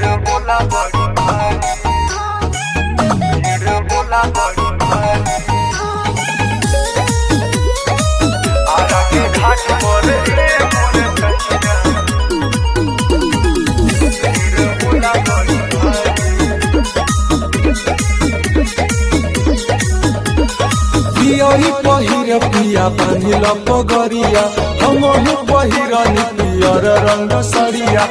बोला बड़ी भारी भीड़ बोला बड़ी भारी आरा के घाट पर ए मोर कन्या भीड़ बोला बड़ी भारी पियरी पहिर पिया बांधिल पगरिया हमहु पहिरन पियर रंग सरिया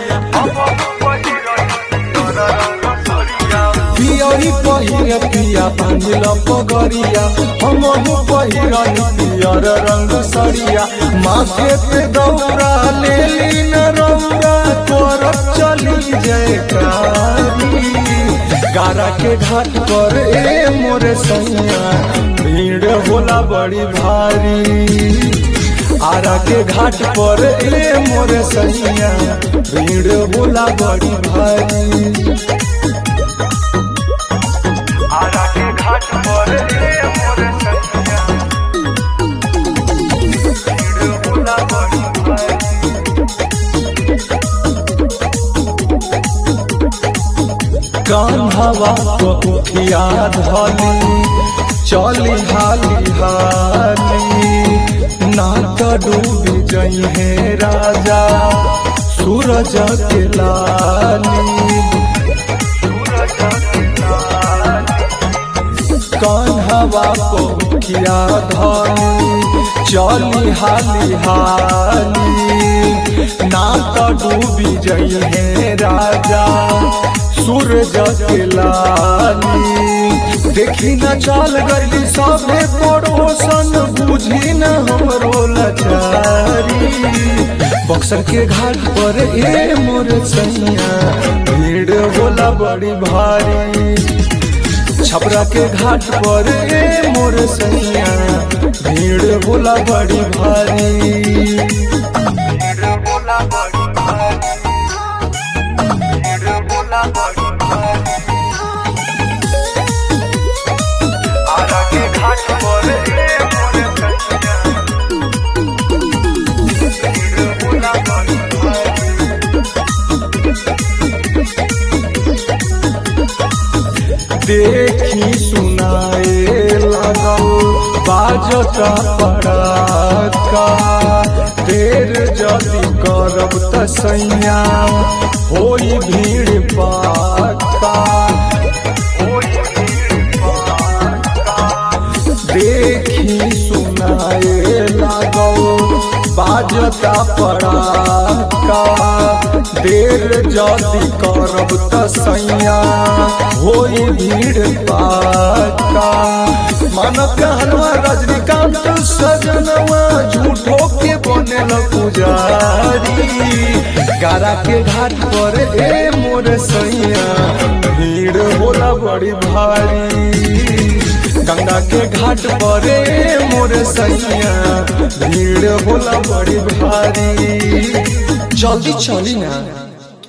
पियरी पहिर पिया बांधिल पगरिया हमहु पहिरन पियर रंग सरिया माथे पे दौरा ले लीन रौरा तोर चली जयकारी गारा के घाट पर ए मोरे सैया भीड़ होला बड़ी भारी आरा के घाट पर ए मोरे सैया भीड़ होला बड़ी भारी आरा के घाट पर ए मोर कन्या भीड़ बोला बड़ी भारी कान्हवा पखिया धली चली हाली हाली नाक डूबी जई है राजा सूरज के लाली कान्हवा पखिया धली चली हाली हाली नाक डूबी जई है राजा सूरज के लाली देखी न चाल गली सबे पड़ोसन बुझी न हमरो लाचारी बक्सर के घाट पर ए मोर सैया भीड़ होला बड़ी भारी छपरा के घाट पर ए मोर सैया भीड़ होला बड़ी भारी भीड़ बोला बड़ी भारी भीड़ बोला बड़ी भारी आरा के घाट पर ए मोर कन्या भीड़ बोला बड़ी भारी देखी सुनाए लगल बाजता पड़ाका देर जदि करब त सैया होई भीड़ पाका देखी सुनाए लागल बाजता पड़ाका देर जदि करब त सैया होई भीड़ पाका मन कहनवा रजनीकांत सजनवा झूठो के बनेल पुजारी गारा के घाट पर ए मोर सैया भीड़ होला बड़ी भारी गंगा के घाट पर ए मोर सैया भीड़ होला बड़ी भारी जल्दी चली ना